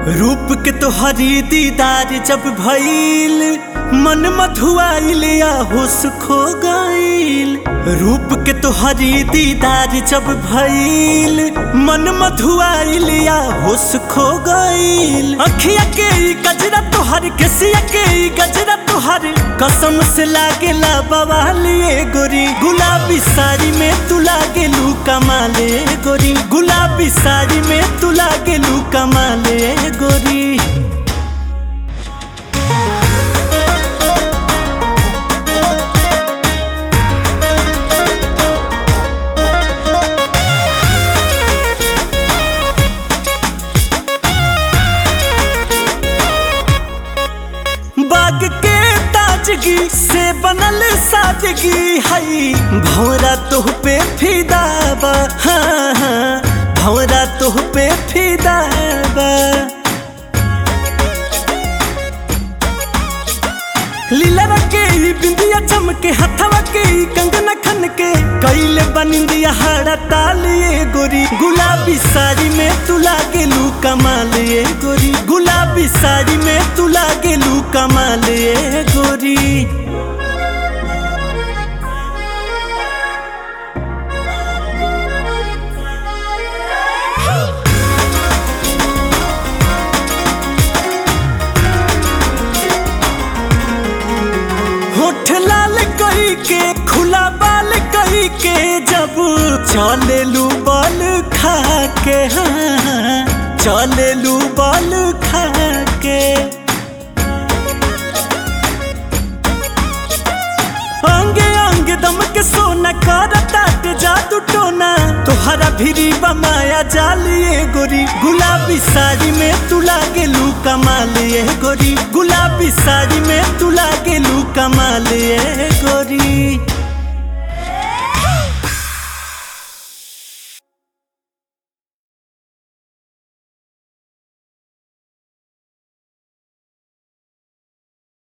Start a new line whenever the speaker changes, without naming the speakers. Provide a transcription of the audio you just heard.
रूप के तोहरी दीदार जब भइल मन मधुआइल या होश खो गइल रूप के तोहरी दीदार जब भइल मन मधुआइल या होश खो गइल अखिया के ई गजरा तोहर केसिया के ई गजरा तोहर कसम से लागेला बवालिए गोरी गुलाबी साड़ी में तू लागेलू कमाले गोरी गुलाबी साड़ी में तू लागेलू कमाले गोरी बाग के ताजगी से बनल सादगी हई भौरा तोह पे फिदा बा हाँ हाँ भौरा तोह पे फिदा बा लीला के ई बिंदिया चमके हथवा के ई कंगना खन के कैले बनिंदिया हाड़ा तालिए गोरी गुलाबी साड़ी में तू लागेलू कमालिए गोरी गुलाबी साड़ी में तू लागेलू कमालिए गोरी होठ लाल कही के खुला बाल कही के जब चलेलू बल खा के हाँ चलेलू बल खा के अंगे अंगे दम के सोना कर ताट जादू टोना तोहरा भिरी बमाया जालिए गोरी गुलाबी साड़ी में तू लागेलू कमालिए गोरी गुलाबी साड़ी में तू लागेलू कमालिए गोरी